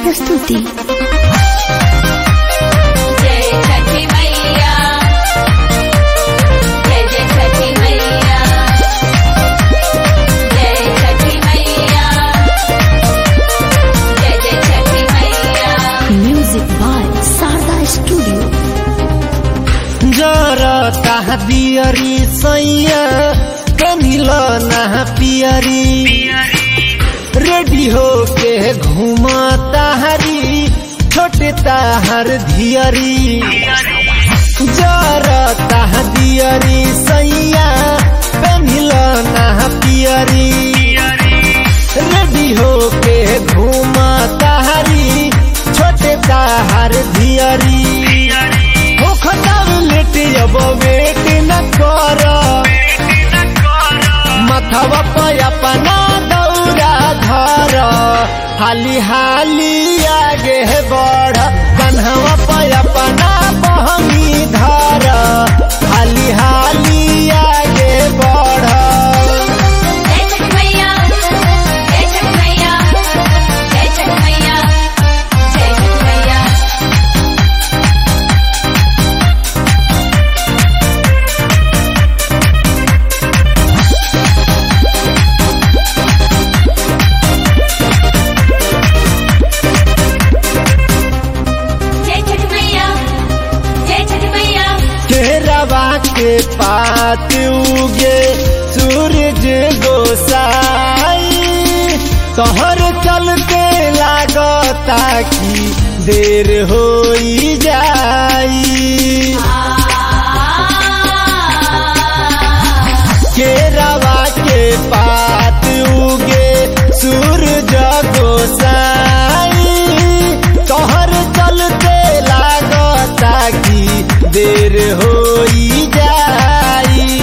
प्रस्तुति जय छठी मैया जय जय छठी मैया जय छठी मैया जय जय छठी मैया म्यूजिक बाय शारदा स्टूडियो जरता दियरी सैया कनिल ना पियरी रेडी हो के घूमता हरी छोटे ताहर धियरी जरता दियरी सैया कनिल ना पियरी रेडी हो के घूमता हरी छोटे ताहर धियरी होखतार लेट अब वेट न कर मथवा पे अपना दौरा धर हाली हाली आगे बढ़ कन्हवा पे अपना बहनी धर हाली हाली आगे बढ़ जय छठी मैया जय छठी मैया जय छठी मैया जय छठी मैया जय छठी मैया जय छठी मैया केरवा के पात उगे सूरज गोसाई तोहर चलते लागता की देर होई जाई केरवा के पात उगे सूरज गोसाई तोहर चलते लागता की देर होई जाई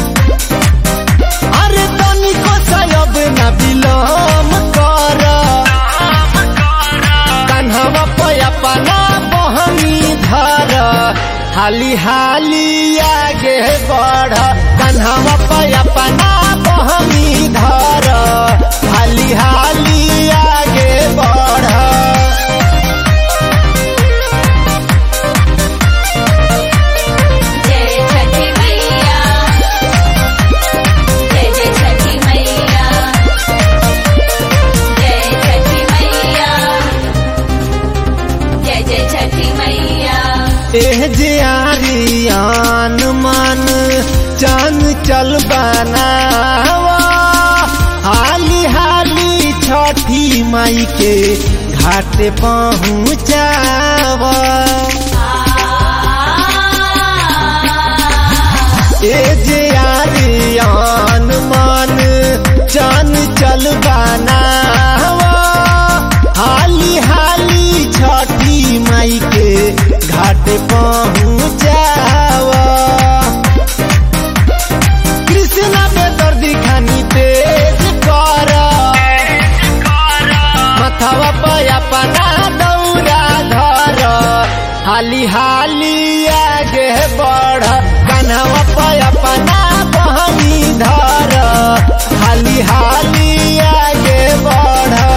अरे तनिको सयब न बिलम कर कन्हवा पे अपना बहनी धर हाली हाली आगे बढ़ कन्हवा पे अपना बहनी धर हाली हाली आगे बढ़ जय छठी मैया जय जय छठी मैया जय छठी मैया जय जय छठी मैया एह जे आरियान मन चन चल बनावा हाली हाली छठी माई के घाट पहुँचावा ए जे आरियान मन चन चल बनावा हाली हाली छठी माई के घाट पहुँचावा कृष्णा पे दर्दी खानी तेज कर मथवा पे अपना दौरा धर हाली हाली आगे बढ़ कन्हवा पे अपना बहनी धर हाली हाली आगे बढ़